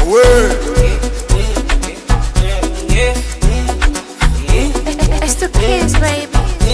It's the kids, baby.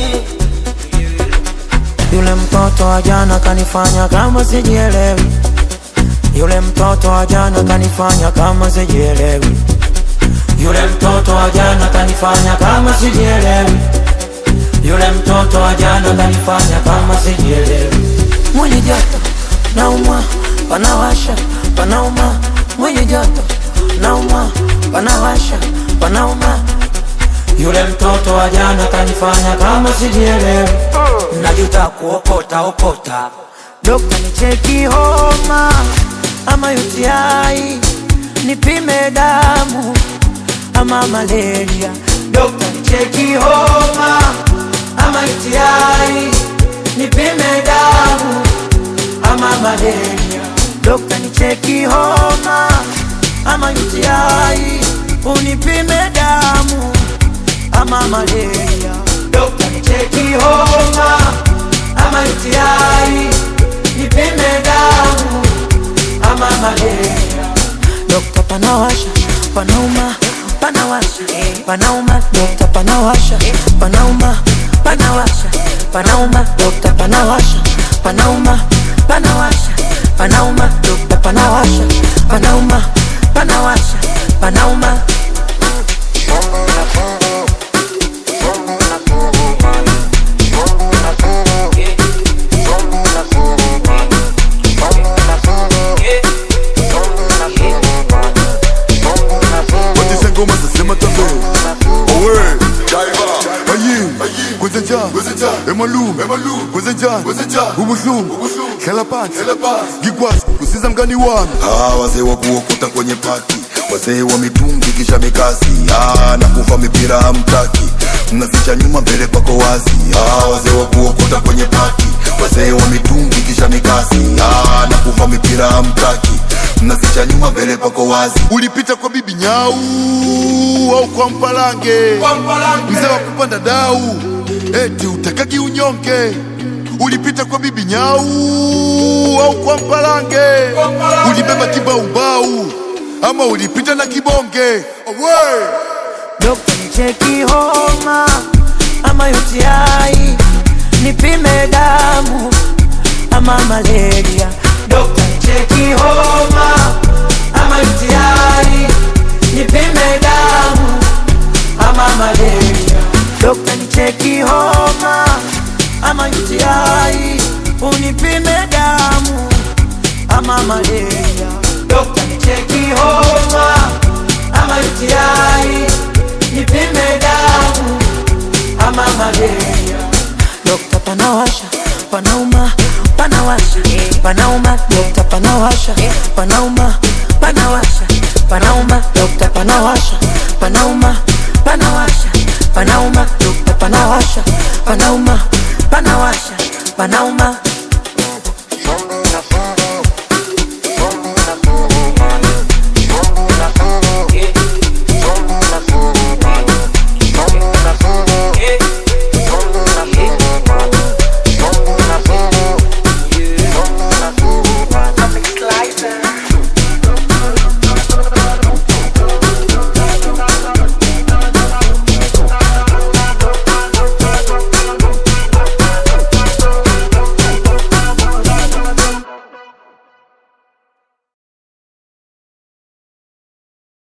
Yule mtoto wa jana kanifanya kama sijielewi. Yule mtoto wa jana kanifanya kama sijielewi. Yule mtoto wa jana kanifanya kama sijielewi. Yule mtoto wa jana kanifanya kama sijielewi. Mwenye joto naumwa, panawasha, panauma. Mwenye joto naumwa, panawasha, panauma. Yule mtoto wa jana kanifanya kama sijielewi. Najuta kuokota okota. Dokta nicheki homa ama UTI, nipime damu ama malaria. Dokta nicheki homa ama UTI, nipime damu ama malaria. Dokta nicheki homa ama UTI, unipime damu ama malaria. Dokta nicheki homa ama UTI, nipime damu ama malaria. Dokta panawasha, panauma, panawasha, panauma. Dokta panawasha, panauma, panawasha, panauma. Dokta panawasha, panauma, panawasha, panauma. Dokta panawasha, panauma, panawasha, panauma. Watisha ngoma zasema tambe Owe Ayin Kwezenja Emalu Kwezenja Ubuhlungu Hlela phansi Ngikwazi kusiza mngani wami Ah, wazee wa kuokota kwenye pati wazee wa mitungi kisha mikasi ah, na kuva mipira hamtaki mnaficha nyuma mbele pako wazi ah, wazee wa kuokota kwenye pati wazee wa mitungi kisha mikasi ah, na kuva mipira hamtaki mnaficha nyuma mbele pako wazi Ulipita kwa bibi nyau Au kwa mpalange Mzee wa kupanda dau Eti utakagi unyonge Ulipita kwa bibi nyau Au kwa mpalange Ulibeba kibaubau Ama ulipita na kibonge Owe Dokta nicheki homa ama UTI, nipime damu ama malaria. Dokta nicheki homa ama UTI, nipime damu ama malaria. Dokta nicheki homa ama UTI, unipime damu ama malaria. Dokta nicheki homa ama UTI, nipime damu ama malaria. Dokta panawasha, panauma, panawasha, panauma. Dokta panawasha, panauma, panawasha, panauma. Dokta panawasha, panauma, panawasha, panauma. Dokta panawasha, panauma, panawasha, panauma.